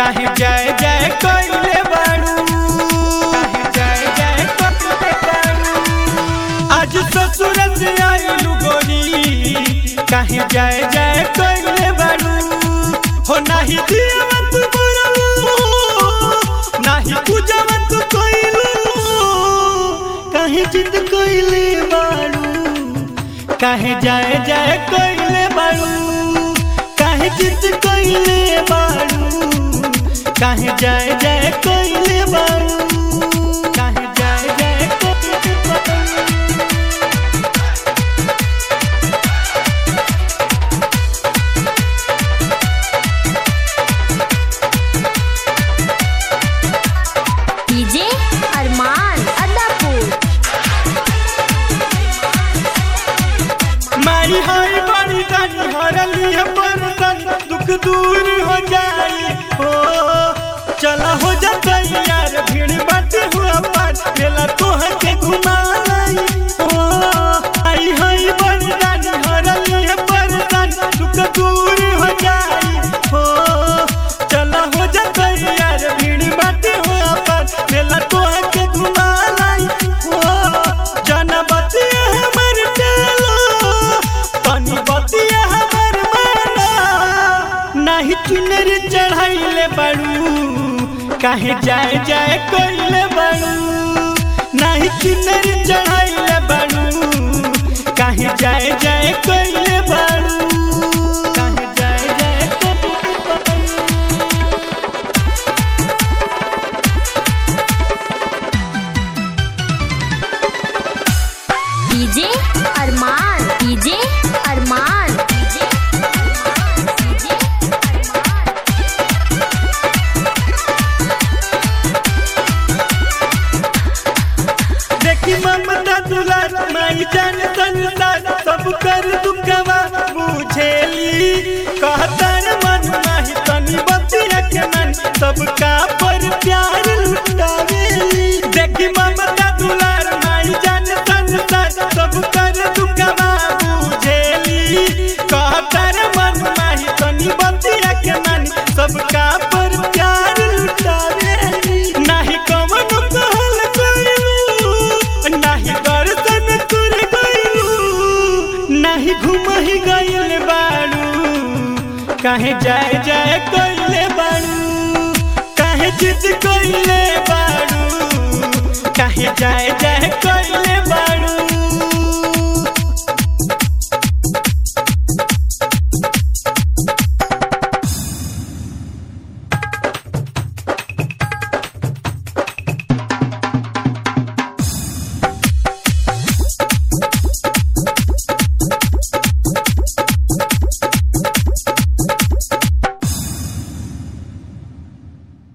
काहे जय जय कइले बाड़ू काहे जय जय कइले बाड़ू आज ससुर से आइलू गोरी काहे जय जय कइले बाड़ू हो नाही दियावत बरलू नाही पूजावत कइलू काहे जिद कइले बाड़ू काहे जय जय कइले बाड़ू काहे जिद कइले बाड़ू काहे जय जय कइले बाड़ू काहे जय जय कइले बाड़ू डीजे अरमान अदापुर मारी हाय बड़ी गानी हरली है बरतन दुख दूर हो जाई हो चला हो जाता यार भीड़ बाटे हुआ पार मेला तोहर के घुमाई हो आई हाय बड़ी गानी हरली है बरतन दुख दूर हो जाई हो चला हो जाता यार भीड़ बाटे हुआ पार मेला तोहर के घुमाई हो जाना बतिया हमर चलो तनी बतिया हमर माना नाही चुनर चढ़ाइले बाड़ू काहे जाय जाय कइले बाड़ू नाही चुनर चढ़ाइले बाड़ू काहे जाय जाय कइले बाड़ू काहे जाय जाय कइले बाड़ू DJ Arman DJ Arman DJ Arman DJ Arman देखी ममता दुलार माई जान संसार सब कर दुखवा बुझेली कहतन मन माही तनी बतिया के मन सबका पर प्यार लुटावेली देखी ममता दुलार माई जान संसार सब कर दुखवा बुझेली कहतन मन माही तनी बतिया के मन सबका पर प्यार लुटावेली नाही कमन कहल कइलू नाही दर्शन कर गइलू नाही घुमहि गइल बाड़ू काहे जाय जाय कइले बाड़ू काहे जिद कइले बाड़ू काहे जाय जाय कइले बाड़ू